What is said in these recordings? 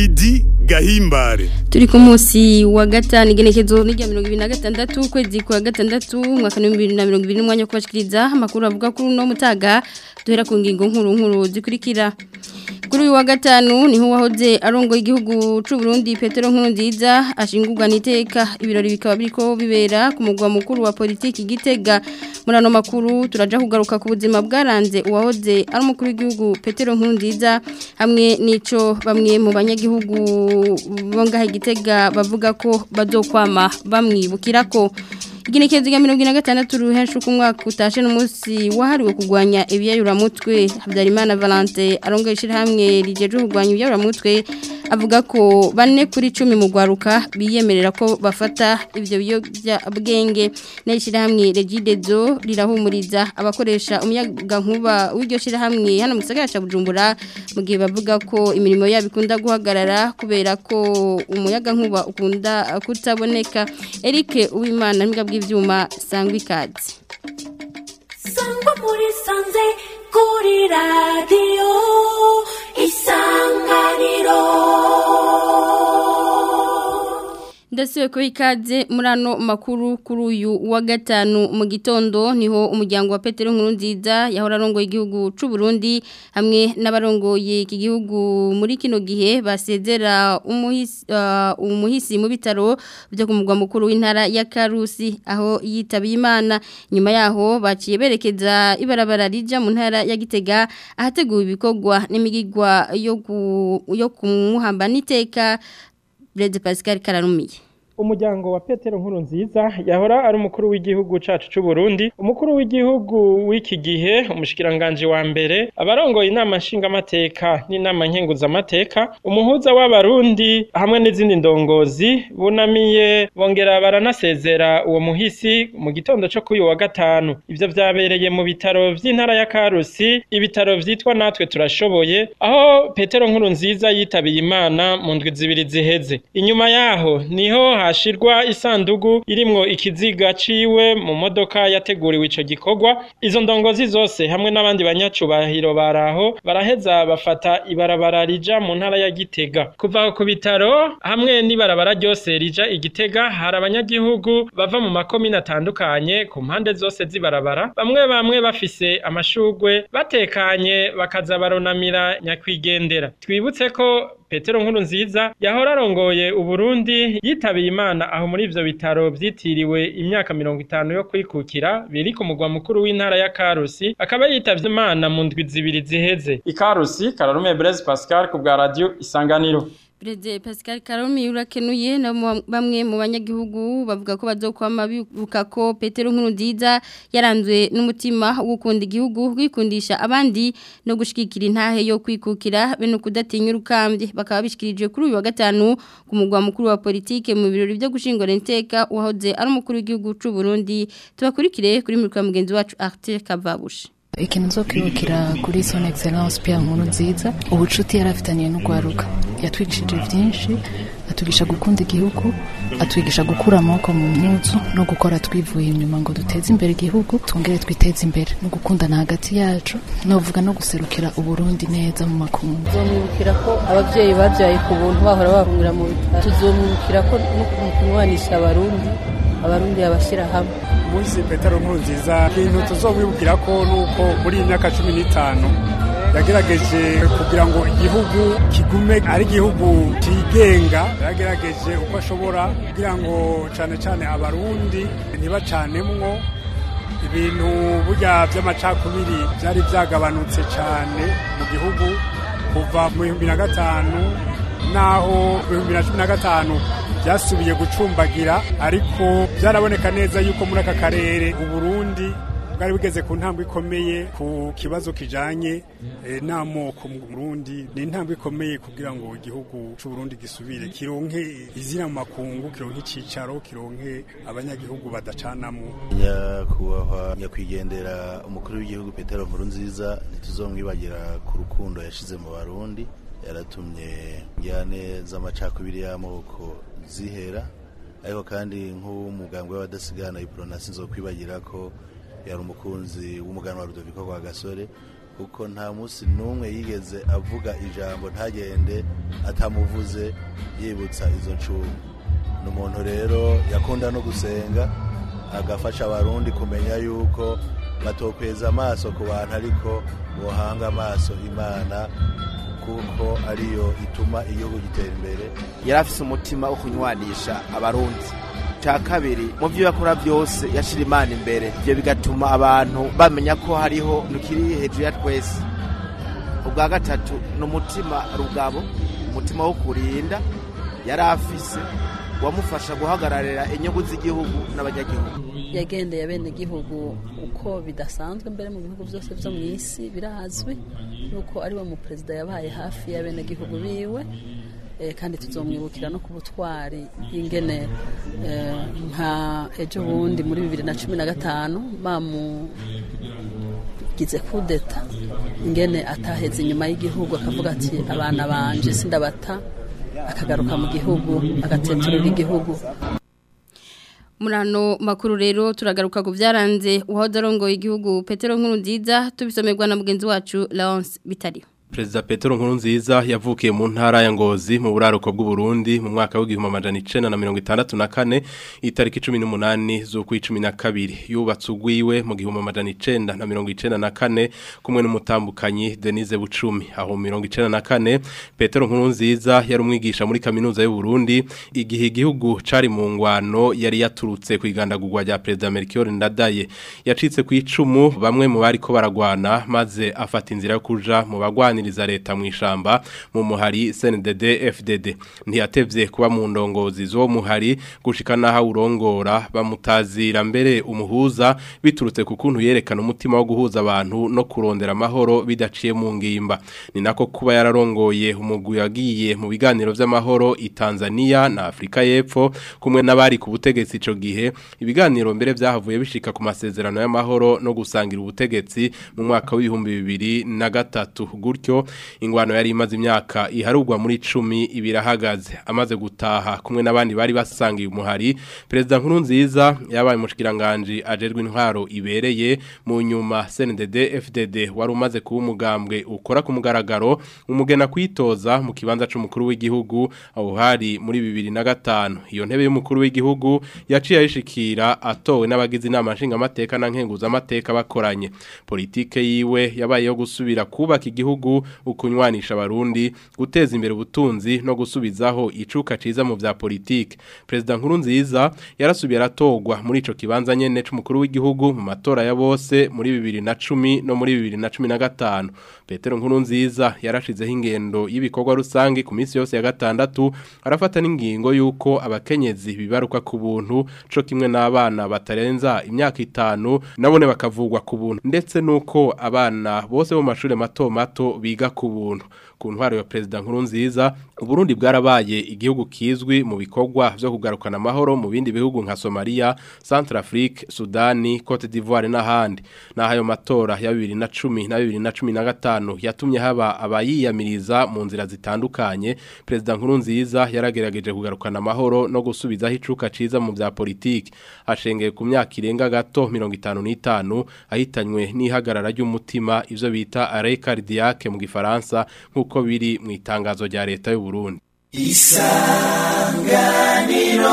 Lidi Gahimbare turi ku munsi wa gatanu igenekezo n'irya mirongo ibiri na gatandatu ukwezi kwa gatandatu umwaka w'ibihumbi bibiri na mirongo ibiri n'umwanya wo kubashikiriza amakuru avuga kuri uno mutaga duhera ku ngingo nkuru nkuru zikurikira kuri uyu wa gatanu niho wahoze arongoye igihugu cy'u Burundi Petero Nkurunziza ashingurwa n'iteka ibirori bikaba biriko bibera ku mugwa mukuru wa politiki gitega muri ano makuru turaja kugaruka ku buzima bwaranze uwahoze ari umukuru w'igihugu Petero Nkurunziza hamwe n'ico bamwe mu banyagihugu bongahe gitega bavuga ko bazokwama bamwibukira ko igenekezo rya mirongo ine na gatandatu ruhensha uko umwaka utashe n'umunsi wahariwe kurwanya ibiyayuramutwe habyarimana valante arongoye ishyirahamwe rigejeje kurwanya ibiyayuramutwe avuga ko bane kuri cumi mu rwaruka biyemerera ko bafata ibyo biyobyabwenge n'ishyirahamwe regidezo rirahumuriza abakoresha umuyagankuba w'iryo shyirahamwe hano mu gisagara cya bujumbura mu gihe bavuga ko imirimo yabo ikunda guhagarara kubera ko umuyagankuba ukunda kutaboneka Eric Uwimana n'imbwa bw'ibyuma sangwa ikaze sangwa muri sanze kuri radiyo isanganiro ndasiwe ko ikaze muri ano makuru kuri uyu wa gatanu mu gitondo niho umuryango wa Petero Nkurunziza yahora arongoye igihugu cy'u Burundi hamwe n'abarongoye iki gihugu muri kino gihe basezera umuhisi uh, umuhisi mu bitaro byo ku mugwa mukuru w'intara ya Karusi aho yitabiye Imana nyuma yaho baciye berekeza ibarabara rija mu ntara ya Gitega ahateguwe ibikorwa n'imigigwa yo ku yo kumuhamba niteka Brede Pascal Kararumiye umuryango wa Petero nkuru nziza yahora ari umukuru w'igihugu cacu c'u Burundi umukuru w'igihugu w'iki gihe umushikiranganje wa mbere abarongoye inama nshingamateka n'inama nkenguzamateka umuhuza w'abarundi hamwe n'izindi ndongozi bunamiye bongera baranasezera uwo muhisi mu gitondo co kuri wa gatanu ivyo vyabereye mu bitaro vy'intara ya Karusi ibitaro vyitwa natwe turashoboye aho Petero nkuru nziza yitabiye Imana mu ndwi zibiri ziheze inyuma yaho niho hashirwa isandugu irimwo ikiziga ciwe mu modoka yateguriwe ico gikorwa izo ndongozi zose hamwe n'abandi banyacubahiro baraho baraheza bafata ibarabara rija mu ntara ya Gitega kuva ku bitaro hamwe n'ibarabara ryose rija igitega hari abanyagihugu bava mu makomine atandukanye ku mpande zose z'ibarabara bamwe bamwe bafise amashugwe batekanye bakaza baronamira nyakwigendera twibutse ko Petero nkuru nziza yahora arongoye uburundi yitabiye imana aho muri ivyo bitaro vyitiriwe imyaka mirongo itanu yo kwikukira biri ku mugwa mukuru w'intara ya Karusi akaba yitavye imana mu ndwi zibiri ziheze ikarusi Kararume Blaise Pascal ku bwa radio Isanganiro Brede Pascal Karomi urakenuye na bamwe mu banyagihugu bavuga ko bazokwama bibuka ko Petero Nkurunziza yaranzwe n'umutima wo gukunda igihugu kwikundisha abandi no gushikikira intahe yo kwikukira be no kudatinya urukambye bakaba bishikirije kuri uyu wa gatanu ku mugwa mukuru wa politike mu birori byo gushingura inteka wahoze ari umukuru w'igihugu cy'u Burundi tubakurikire kuri murika mugenzi wacu Arthur Kavabushi ikintu nzo kwibukira kuri son excellence Pierre Nkuru nziza ubucuti yarafitaniye n'ugwaruka yatwigishije byinshi atugisha gukunda igihugu atwigisha gukura amaboko mu mpuzu no gukora twivuye inyuma ngo duteze imbere igihugu twongere twiteze imbere no gukundana hagati yacu novuga no guserukira uburundi neza mu makungu tuzomwibukira ko ababyeyi babyaye ku buntu bahora bahungira mu bitaro tuzomwibukira ko no kumwanisha abarundi abarundi babashyira hamwe umunsi petero nkuru nziza ikintu tuzomwibukira ko nuko muri iyi myaka cumi n'itanu yagerageje kugira ngo igihugu kigume ari igihugu cyigenga yagerageje uko ashobora kugira ngo cyane cyane abarundi ntibacanemwo ibintu burya by'amacakubiri byari byagabanutse cyane mu gihugu kuva mu bihumbi na gatanu naho mu bihumbi na cumi na gatanu byasubiye gucumbagira ariko byaraboneka neza yuko muri aka karere uburundi bwari bugeze ku ntambwe ikomeye ku kibazo kijanye eh, n'amoko mu Burundi ni intambwe ikomeye kugira ngo igihugu c'u Burundi gisubire kironke izina mu makungu kironke icicaro kironke abanyagihugu badacanamwo nyakubahwa nyakwigendera umukuru w'igihugu Petero Nkurunziza ntituzomwibagira ku rukundo yashize mu Barundi yaratumye njyane z'amacakubiri y'amoko zihera ariko kandi nk'umugambwe w'abadasigana iprona sinzokwibagira ko yari umukunzi w'umuganwa Rudoviko rwa Gasore kuko nta munsi n'umwe yigeze avuga ijambo ntagende atamuvuze yibutsa izo ncungu ni umuntu rero yakunda no gusenga agafasha abarundi kumenya yuko batokweza amaso ku bantu ariko bohanga amaso imana kuko ariyo ituma igihugu gitera imbere yari afise umutima wo kunywanisha abarundi cya kabiri mu byo yakora byose yashira imana imbere ibyo bigatuma abantu bamenya ko hariho nukiri hejuru ya twese ubwa gatatu ni umutima rugabo umutima wo kurinda yari afise wamufasha guhagararira inyungu z'igihugu n'abanyagihugu yagendeye abenegihugu uko bidasanzwe mbere mu bihugu byose byo mu isi birazwi yuko ari we mu perezida yabaye hafi y'abenegihugu biwe kandi tuzomwibukira no ku butwari y'ingene nka ejo bundi muri bibiri na cumi na gatanu bamugize kudeta ingene ataheze inyuma y'igihugu akavuga ati abana banje sindabata akagaruka mu gihugu agateturira igihugu Murano makuru rero turagaruka ku byaranze uwahoze arongoye igihugu Petero Nkurunziza tubisomerwa na mugenzi wacu Laurence Bitariyo Perezida Petero Nkurunziza yavukiye mu ntara ya Ngozi mu buraruko bw'u Burundi mu mwaka w'igihumbi amajana icenda na mirongo itandatu na kane itariki cumi n'umunani z'ukwi cumi na kabiri yubatse ugwiwe mu gihumbi amajana icenda na mirongo icenda na kane kumwe n'umutambukanyi Denise Bucumi aho mu mirongo icenda na kane Petero Nkurunziza yari umwigisha muri kaminuza y'u Burundi igihe igihugu cari mu ngwano yari yaturutse ku igandagurwa rya Perezida Melchior Ndadaye yacitse ku icumu bamwe mu bariko baragwana maze afata inzira yo kuja mu bagwana kuganiriza leta mu ishamba mu muhari CNDD FDD ntiyatevye kuba mu ndongozi zo muhari gushika naha urongora bamutazira mbere umuhuza biturutse ku kuntu yerekana umutima wo guhuza abantu no kurondera amahoro bidaciye mu ngimba ni nako kuba yararongoye umugwi yagiye mu biganiro vy'amahoro i Tanzania na Afrika y'Epfo kumwe n'abari ku butegetsi ico gihe ibiganiro mbere vyahavuye bishika ku masezerano y'amahoro no gusangira ubutegetsi mu mwaka w'ibihumbi bibiri na gatatu gutyo ingwano yari imaze imyaka iharugwa muri 10 ibirahagaze amaze gutaha kumwe n'abandi bari basangiye umuhari president nkuru nziza yabaye mushikiranganje ajerwe intwaro ibereye mu nyuma CNDD FDD wari umaze kuba umugambwe ukora ku mugaragaro umugena kwitoza mu kibanza c'umukuru w'igihugu aho hari muri 2005 iyo ntebe y'umukuru w'igihugu yaciye ayishikira atowe n'abagize inama nshinga amateka na nkenguza amateka bakoranye politike yiwe yabaye yo gusubira kubaka igihugu ukunywanisha abarundi guteza imbere ubutunzi no gusubizaho icuka ciza mu vya politike president nkuru nziza yarasubiye aratogwa muri ico kibanza nyene c'umukuru w'igihugu mu matora ya bose muri 2010 no muri 2015 Petero nkuru nziza yarashizeho ingendo y'ibikorwa rusangi ku minsi yose ya gatandatu arafata n'ingingo yuko abakenyezi bibaruka ku buntu co kimwe n'abana batarenza imyaka itanu nabone bakavugwa ku buntu ndetse nuko abana bose bo mashure mato mato biga ku buntu ku ntwaro ya perezida nkuru nziza uburundi bwarabaye igihugu kizwi mu bikorwa vyo kugarukana amahoro mu bindi bihugu nka Somalia, Centrafrique, Sudani, Cote d'Ivoire n'ahandi naho ayo matora ya 2010 na 2015 yatumye haba abayiyamiriza mu nzira zitandukanye perezida nkuru nziza yaragerageje kugarukana amahoro no gusubizaho icuka ciza mu vya politiki ashengeye ku myaka irenga gato 55 ahitanywe n'ihagarara ry'umutima ivyo bita arrêt cardiaque mu gifaransa nk'uko biri mu itangazo rya leta y'u Burundi isanganiro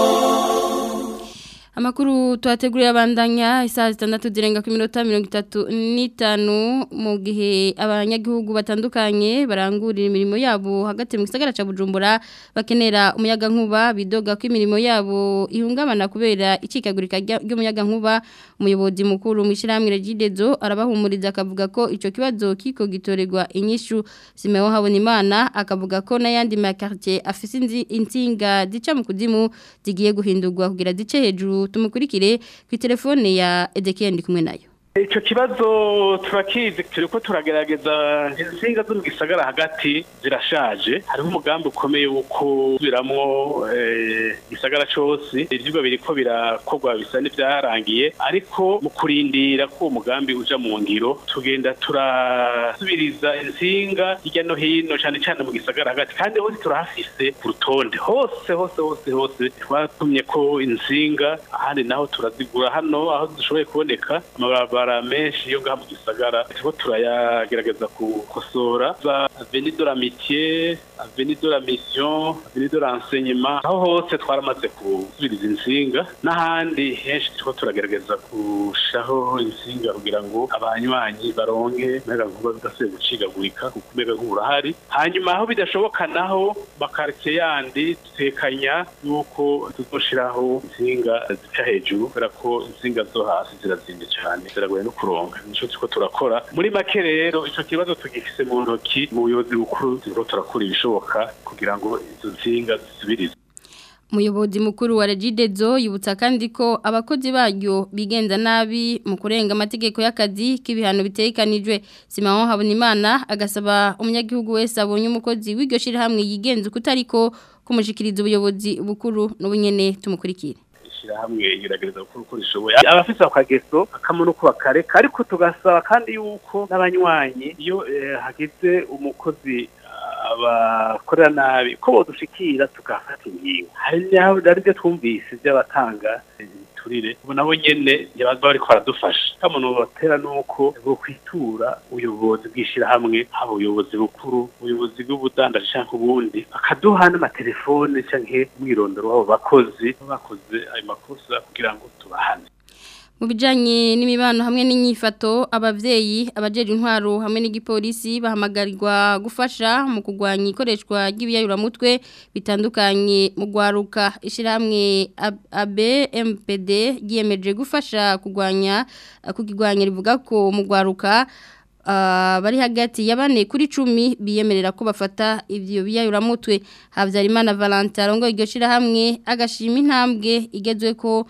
Amakuru tuhateguriye abandanya isaha zitandatu zirenga ku minota mirongo itatu n'itanu mu gihe abanyagihugu batandukanye barangurira imirimo yabo hagati mu gisagara ca Bujumbura bakenera umuyaga nkuba bidoga ko imirimo yabo ihungabana kubera icikagurika ry'umuyaga nkuba umuyobozi mukuru mu ishyirahamwe Regidezo arabahumuriza akavuga ko ico kibazo kiko gitorerwa inyishu Simeo Habonimana akavuga ko n'ayandi makartie afise insinga zica mu kuzimu zigiye guhindurwa kugira zice hejuru tumukurikire ku telefone ya Ezekiel ndi kumwe nayo icyo kibazo turakizi turi ko turagerageza insinga zo mu gisagara hagati zirashaje hariho umugambi ukomeye wo kubiramwo igisagara cyose ibyigwa biri ko birakorwa bisa n'ibyarangiye ariko mu kurindira ko uwo mugambi uja mu ngiro tugenda turasubiriza insinga hirya no hino cyane cyane mu gisagara hagati kandi hose turahafise ku rutonde hose hose hose hose twatumye ko insinga ahandi naho turazigura hano aho dushoboye kuboneka amababa mabarabara menshi yo ngaha mu gisagara turiko turayagerageza gukosora za avenue de l'amitié avenue de la mission avenue de l'enseignement aho hose twaramaze gusubiriza insinga n'ahandi henshi turiko turagerageza gushaho insinga kugira ngo abanywanyi baronke mega nkuba bidasubiye gucigagurika kuko mega nkuba urahari hanyuma aho bidashoboka naho makaritsiye yandi dutekanya yuko tuzoshiraho insinga zica hejuru kubera ko insinga zo hasi zirazimye cyane ziragoye no kuronka nico turiko turakora muri make rero ico kibazo tugifise mu ntoki mu buyobozi bukuru turiko turakora ibishoboka kugira ngo izo nsinga zisubirizwe Umuyobozi mukuru wa Regidezo yibutsa kandi ko abakozi baryo bigenza nabi mu kurenga amategeko y'akazi k'ibihano bitekanijwe Simon Habonimana agasaba umunyagihugu wese abonye umukozi w'iryo shirahamwe yigenza kutariko kumushikiriza ubuyobozi bukuru n'ubunyene tumukurikire ishirahamwe iragereza gukora uko rishoboye abafise akageso akamono ko bakareka ariko tugasaba kandi yuko n'abanywanyi iyo eh, hagize umukozi abakorera nabi ko bodushikira tugafata ingingo hari n'ibyo twumvise by'abatanga turire ubu nabo nyene yabaza bariko baradufasha kamuntu batera nuko bwo kwitura ubuyobozi bw'ishirahamwe haba ubuyobozi bukuru ubuyobozi bw'ubudandaji canke ubundi bakaduha n'amatelefone canke umwirondoro w'abo bakozi bakoze ayo makosa kugira ngo tubahane mu bijyanye n'imibano hamwe n'inyifato ababyeyi abajeje intwaro hamwe n'igipolisi bahamagarirwa gufasha mu kurwanya ikoreshwa ry'ibiyayuramutwe bitandukanye mu rwaruka ishyirahamwe ABMPD ryiyemeje gufasha kurwanya kukirwanya rivuga ko mu rwaruka bari hagati ya bane kuri cumi biyemerera ko bafata ibyo biyayuramutwe habyarimana valentin arongo iryo shyirahamwe agashima intambwe igezwe ko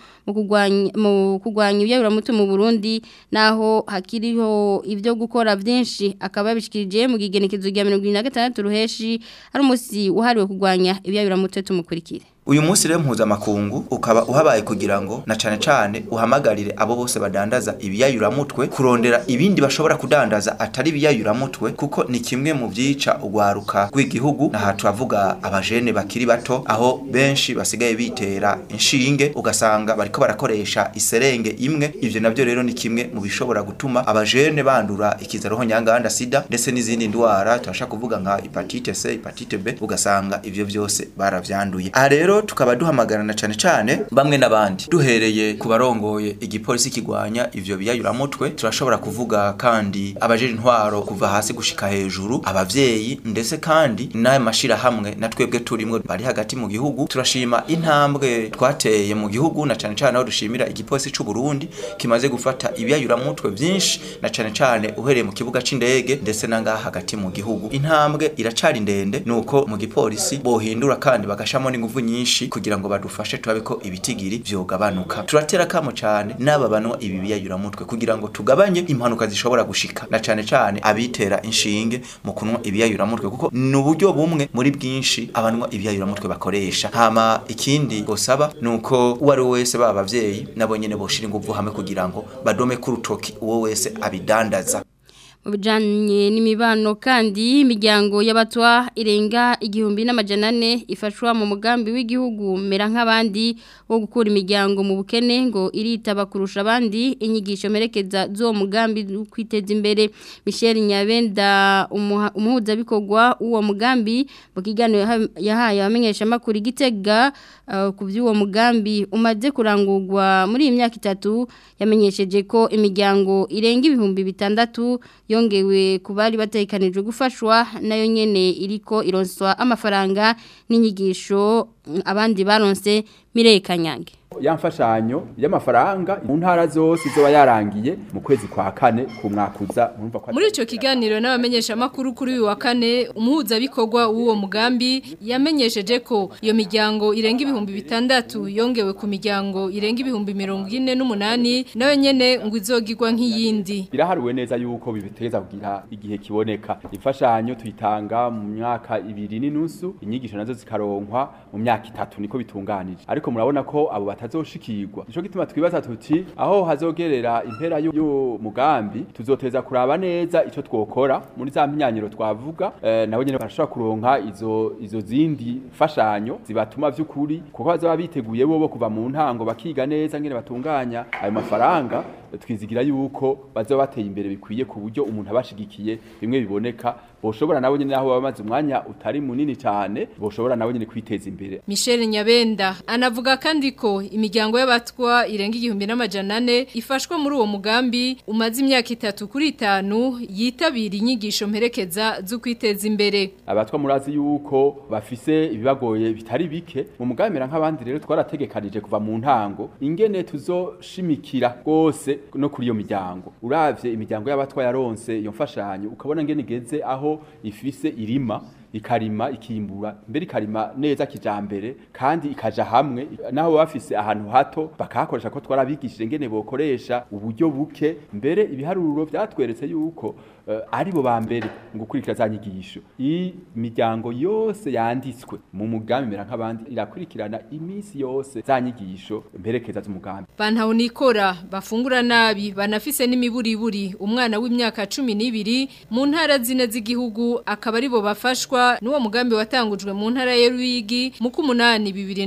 mu kurwanya ibiyayuramutwe mu burundi naho hakiriho ibyo gukora byinshi akaba yabishikirije mu gigenekezo rya mirongo irindwi na gatandatu ruheshi ari umunsi wahariwe kurwanya ibiyayuramutwe tumukurikire uyu munsi rero mpuzamakungu ukaba uhabaye kugira ngo na cane cane uhamagarire abo bose badandaza ibiyayuramutwe kurondera ibindi bashobora kudandaza atari ibiyayuramutwe kuko ni kimwe mu vyica urwaruka rw'igihugu naha turavuga abajene bakiri bato aho benshi basigaye bitera inshinge ugasanga bariko barakoresha iserenge imwe ivyo navyo rero ni kimwe mu bishobora gutuma abajene bandura ikizaroho nyanganda sida ndetse n'izindi ndwara turashaka kuvuga nka hepatite C hepatite B ugasanga ivyo vyose baravyanduye aha rero tukaba duhamagarana cane cane bamwe n'abandi duhereye ku barongoye igipolisi kigwanya ivyo biyayuramutwe turashobora kuvuga kandi abajeje intwaro kuva hasi gushika hejuru abavyeyi ndetse kandi n'ayo mashira hamwe na twebwe turimwo bari hagati mu gihugu turashima intambwe twateye mu gihugu na cane cane aho dushimira igipolisi c'u Burundi kimaze gufata ibiyayuramutwe vyinshi na cane cane uhereye mu kibuga c'indege ndetse nangaha hagati mu gihugu intambwe iracari ndende nuko mu gipolisi bohindura kandi bagashamo n'inguvu nyinshi kugira ngo badufashe turabe ko ibitigiri vyogabanuka turatera kamo cane n'aba banwa ibi biyayuramutwe kugira ngo tugabanye impanuka zishobora gushika na cane cane abitera inshinge mu kunwa ibiyayuramutwe kuko ni uburyo bumwe muri bwinshi abanwa ibiyayuramutwe bakoresha hama ikindi gosaba nuko uwari wese baba abavyeyi nabo nyene boshira inguvu hamwe kugira ngo badome ku rutoki uwo wese abidandaza mu bijyanye n'imibano kandi imiryango y'abatwa irenga igihumbi n'amajana ane ifashwa mu mugambi w'igihugu mera nk'abandi wo gukura imiryango mu bukene ngo iritaba kurusha abandi inyigisho merekeza z'uwo mugambi kwiteza imbere michel nyabenda umuhuzabikorwa w'uwo mugambi mu kiganiro yahaye abamenyeshamakuru igitega ku by'uwo mugambi umaze kurangurwa muri iyi myaka itatu yamenyesheje ko imiryango irenga ibihumbi bitandatu yongewe ku bari batekanijwe gufashwa nayo nyene iriko ironswa amafaranga n'inyigisho abandi baronse mirekanyange ya mfashanyo y'amafaranga mu ntara zose izoba yarangiye mu kwezi kwa kane ku mwakuza muri ico kiganiro n'abamenyesha makuru kuri uyu wa kane umuhuza bikorwa w'uwo mugambi yamenyesheje ko iyo miryango irenga ibihumbi bitandatu yongewe ku miryango irenga ibihumbi mirongo ine n'umunani nayo nyene ngo izogirwa nk'iyindi biraharuwe neza yuko bibiteza kugira igihe kiboneka imfashanyo tuyitanga mu myaka ibiri n'inusu inyigisho nazo zikaronkwa mu myaka itatu niko bitunganije ariko murabona ko abo batazoshikirwa nico gituma twibaza tuti aho hazogerera impera y'uwo mugambi tuzoteza kuraba neza ico twokora muri za mpinyanyiro twavuga eh, nabo nyene barashobora kuronka izo izo zindi fashanyo zibatuma vy'ukuri kuko bazaba biteguye bobo kuva mu ntango bakiga neza ngene batunganya ayo mafaranga twizigira yuko bazoba bateye imbere bikwiye ku buryo umuntu abashigikiye bimwe biboneka boshobora nabo nyene aho bamaze umwanya utari munini cyane boshobora nabo nyene kwiteza imbere Michel Nyabenda anavuga kandi ko imiryango y'abatwa irenga igihumbi n'amajana ane ifashwa muri uwo mugambi umaze imyaka itatu kuri itanu yitabira inyigisho mperekeza zo kwiteza imbere abatwa murazi yuko bafise ibibagoye bitari bike mu mugambi mera nk'abandi rero twarategekanije kuva mu ntango ingene tuzoshimikira rwose no kuri iyo miryango uravye imiryango y'abatwa yaronse iyo mfashanyo ukabona ngene igeze aho ifise irima ikarima ikimbura mbere ikarima neza kijambere kandi ikaja hamwe naho bafise ahantu hato bakahakoresha ko twarabigishije ngene bokoresha uburyo buke mbere ibiharuro byatweretse yuko uh, ari bo bambere mu gukurikira za nyigisho iyi miryango yose yanditswe mu mugambi mera nk'abandi irakurikirana iminsi yose za nyigisho mperekeza z'umugambi bantaho nikora bafungura nabi banafise n'imiburiburi umwana w'imyaka 12 mu ntara zine z'igihugu akaba ari bo bafashwa nuwo mugambi watangujwe mu ntara ya Ruyigi mu kumunani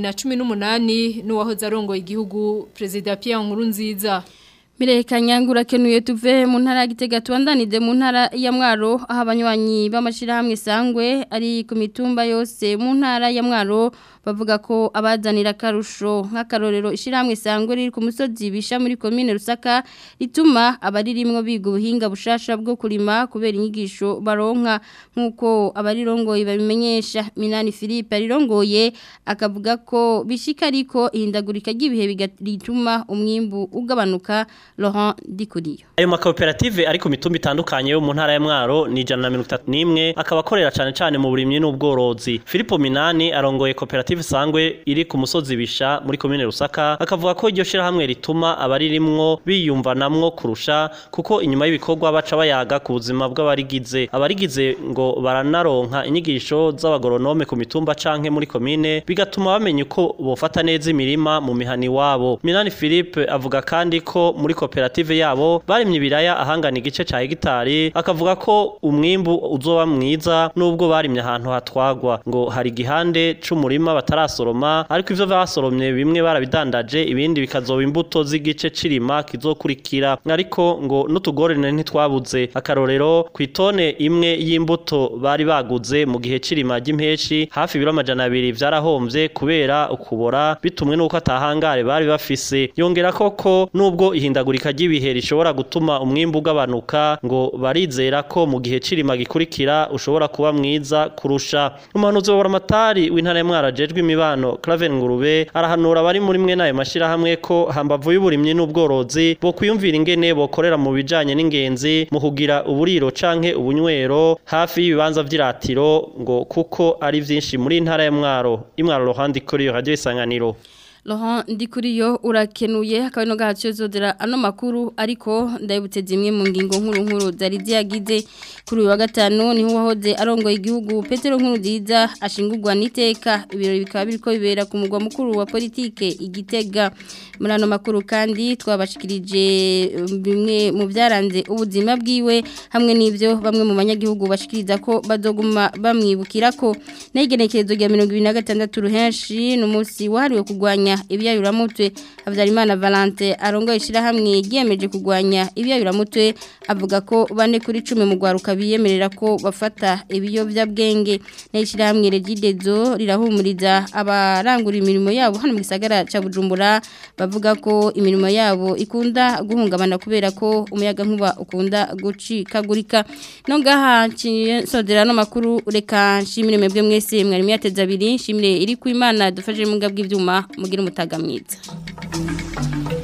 2018 nuwahoze arongoye igihugu President Pierre Nkurunziza Mireka nyangura kenuye tuve mu ntara ya Gitega tubandanide mu ntara ya Mwaro aho abanywanyi b'amashirahamwe sangwe ari ku mitumba yose mu ntara ya Mwaro bavuga ko abazanira karusho nk'akarorero ishiramwe sangwe riri ku musozi bisha muri commune Rusaka rituma abaririmwo biga ubuhinga bushasha bwo kurima kubera inyigisho baronka nkuko abarirongoye babimenyesha Minani Philippe arirongoye akavuga ko bishika ariko ihindagurika ry'ibihe bigatuma umwimbu ugabanuka Laurent Dikuriyo ayo makoperative ari ku mitumba itandukanye yo mu ntara ya Mwaro ni 131 akaba akorera cyane cyane mu burimyi n'ubworozi Philippe Minani arongoye koperative sangwe iri ku musozi bisha muri commune Rusaka akavuga ko iryo shira hamwe rituma abaririmwo biyumvanamwo kurusha kuko inyuma y'ibikorwa baca bayaga ku buzima bw'abarigize abarigize ngo baranaronka inyigisho z'abagoronome ku mitumba canke muri commune bigatuma bamenya uko bofata neza imirima mu mihani wabo Minani Philippe avuga kandi ko muri koperative yabo barimye ibiraya ahangana igice ca hegitari akavuga ko umwimbu uzoba mwiza nubwo barimye ahantu hatwagwa ngo hari igihande c'umurima batarasoroma ariko ivyo basoromye bimwe barabidandaje ibindi bikazoba imbuto z'igice cirima kizokurikira ariko ngo n'utugorane ntitwabuze akarorero ku itone imwe y'imbuto bari baguze mu gihe cirima ry'impeshi hafi ibiro amajana abiri vyarahomvye kubera ukubora bitumwe n'uko atahangare bari bafise yongera koko nubwo ihindagurika ry'ibihe rishobora gutuma umwimbu ugabanuka ngo barizera ko mu gihe cirima gikurikira ushobora kuba mwiza kurusha umuhanuzi wa buramatari w'intara ya mwara jejwe imibano Claven Ngurube arahanura abari muri mwe nayo mashira hamwe ko hambavu y'uburimyi n'ubworozi bo kwiyumvira ingene bokorera mu bijanye n'ingenzi mu kugira uburiro canke ubunywero hafi y'ibibanza vy'iratiro ngo kuko ari vyinshi muri intara ya mwaro imwaro rohandi kuri radio isanganiro Laurent Ndikuriyo urakenuye hakaba no gahacio zodera ano makuru ariko ndabutse zimwe mu ngingo nkuru nkuru zari ziyagize kuri uyu wa gatanu niho wahoze arongoye igihugu Petero nkuru nziza ashingurwa n'iteka ibirori bikaba biriko bibera ku mugwa mukuru wa politike igitega muri ano makuru kandi twabashikirije bimwe mu byaranze ubuzima bwiwe hamwe n'ivyo bamwe mu banyagihugu bashikiriza ko bazoguma bamwibukira ko n'igenekerezo rya 2026 ruhenshi n'umunsi wahariwe kugwanya ibyayuramutwe Habyarimana Valente arongoye ishirahamwe ryiyemeje kugwanya ibyayuramutwe avuga ko bane kuri 10 mu gwaruka biyemerera ko bafata ibiyovyabwenge n'ishirahamwe Regidezo rirahumuriza abarangura imirimo yabo hano mu gisagara ca Bujumbura bavuga ko imirimo yabo ikunda guhungabana kubera ko umuyaga nkuba ukunda gucikagurika no ngaha nsodera no makuru reka nshimire mwebwe mwese mwari myateza abiri nshimire iri ku Imana dufashe mu ngabwe ivyuma mugira umutaga mwiza